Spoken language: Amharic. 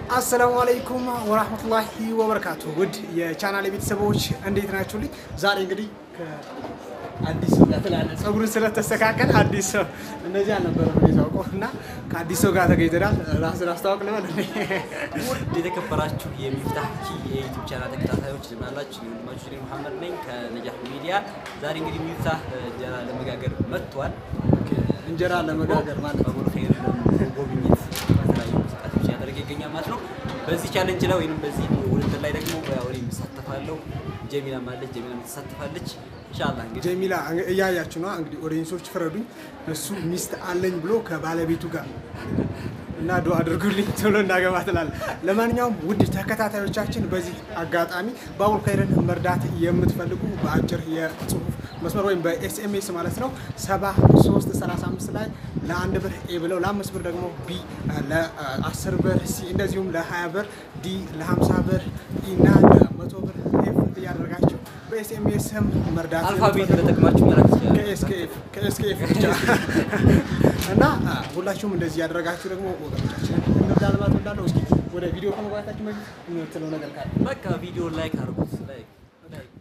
አሰላሙ አለይኩም ወራህመቱላሂ ወበረካቱ። ውድ የቻናል ቤተሰቦች እንዴት ናችሁልኝ? ዛሬ እንግዲህ ከአዲስ ሰው ጋር ትላለህ፣ ፀጉርን ስለተስተካከል አዲስ ሰው እንደዚህ አልነበረም ታውቀው እና ከአዲስ ሰው ጋር ተገኝተናል። ራስን አስተዋውቅ ልበል እንዴ? ውድ የተከበራችሁ የሚፍታህ ኪ የዩቲዩብ ቻናል ተከታታዮች ልናላችሁ ወንድማችሁ እኔ መሐመድ ነኝ ከነጃህ ሚዲያ። ዛሬ እንግዲህ ሚፍታህ እንጀራ ለመጋገር መጥቷል። እንጀራ ለመጋገር ማለት ነው። በሙሉ ኸይር ጎብኝት በተለያዩ እንቅስቃሴዎች እያደረገ ይገኛል ማለት ነው። በዚህ ቻለንጅ ላይ ወይም በዚህ ውድድር ላይ ደግሞ ያው እኔ የምሳተፋለሁ፣ ጀሚላም አለች፣ ጀሚላም ትሳተፋለች። ኢንሻአላህ እንግዲህ ጀሚላ እያያችሁ ነው እንግዲህ ኦዲየንሶች ፍረዱኝ። እሱ ሚስት አለኝ ብሎ ከባለቤቱ ጋር እና ዱአ አድርጉልኝ ቶሎ እንዳገባ ትላለ። ለማንኛውም ውድ ተከታታዮቻችን በዚህ አጋጣሚ ባቡል ኸይርን መርዳት የምትፈልጉ በአጭር የጽሁፍ መስመር ወይም በኤስኤምኤስ ማለት ነው 7335 ላይ ለአንድ ብር ኤ ብለው ለአምስት ብር ደግሞ ቢ ለ10 ብር ሲ እንደዚሁም ለ20 ብር ዲ ለ50 ብር ኢ እና ለ100 ብር ኤፍ እያደረጋችሁ በኤስኤምኤስም መርዳት አልፋቤት የምትፈልጉ ተጠቅማችሁ መላክ ትችላላችሁ። ከኤስኬኤፍ ከኤስኬኤፍ ብቻ እና ሁላችሁም እንደዚህ ያደረጋችሁ ደግሞ ወገኖቻችንን እንርዳ ልማት እንዳለው። እስኪ ወደ ቪዲዮ ከመግባታችን በፊት የምትለው ነገር ካለ በቃ ቪዲዮ ላይክ አድርጉት። ላይክ ላይክ